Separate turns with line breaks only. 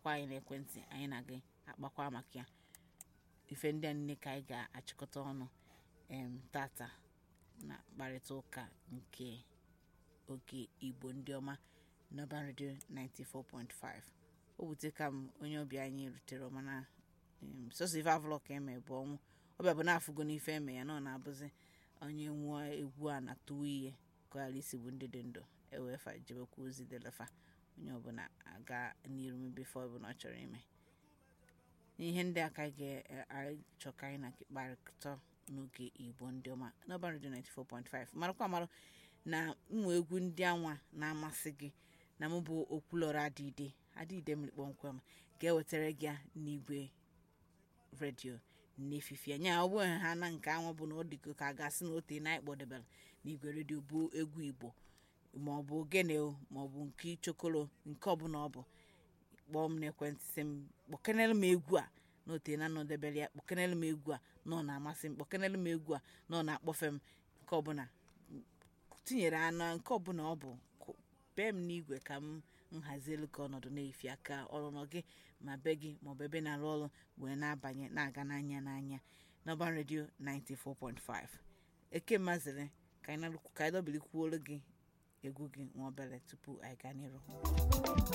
kpọkwa anyị n'ekwentị anyị na gị akpakwa maka ya ife ndị a niile ka anyị ga-achịkọta ọnụ em tata na mkparịta ụka nke oge igbo ndị ọma n'ọban redio 94.5 o wute ka m onye ọbịa anyị rutere mana em, sọsọ ife avụlọ ka eme bụ ọnwụ ọbịa bụ na-afụgo n'ife eme ya na ọ na-abụzi onye nwụọ egwu a na tụwa ihe ka ghara isi bụ ndị dị ndụ ewefa jebekwa ozi delefa onye ọbụla aga n'iru mebefe ọbụla ọ chọrọ ime ihe ndị a ka anyị ga-achọ ka anyị na kparịta n'oge igbo ndị ọma n'ọban redio 94.5 marakwa amarụ na ụmụ egwu ndị anwa na-amasị gị na mụ bụ okwulọrọ adịide adịide mmiri kpọmkwem ga-ewetara gị ya n'igwe redio n'efifi anya ọ bụghị ha na nke anwa bụ na ọ dịgo ka a ga-asị na ote na ịkpọdebere n'igwe redio bụ egwu igbo ma ọ bụ ogene o ma ọ bụ nke ichokolo nke ọbụla ọ bụ kpọọ m n'ekwentị sị m kpọkenere m egwu a na ote na anọdebere ya kpọkenere m egwu a na ọ na-amasị m kpọkenere m egwu a na ọ na-akpọfe m nke ọbụla tinyere anụ nke ọbụla ọ bụ kụ- bee m n'igwe ka m nhazielu ka ọnọdụ na-efi aka ọnụnọ gị ma be gị maọbụ ebe na-arụ ọrụ wee na-abanye na-aga n'anya n'anya n'ọban redio 94.5 eke mazịrị ka anyị na- ka anyị dọbilikwuoro gị egwu gị nwa obere tupu anyị gaa n'iru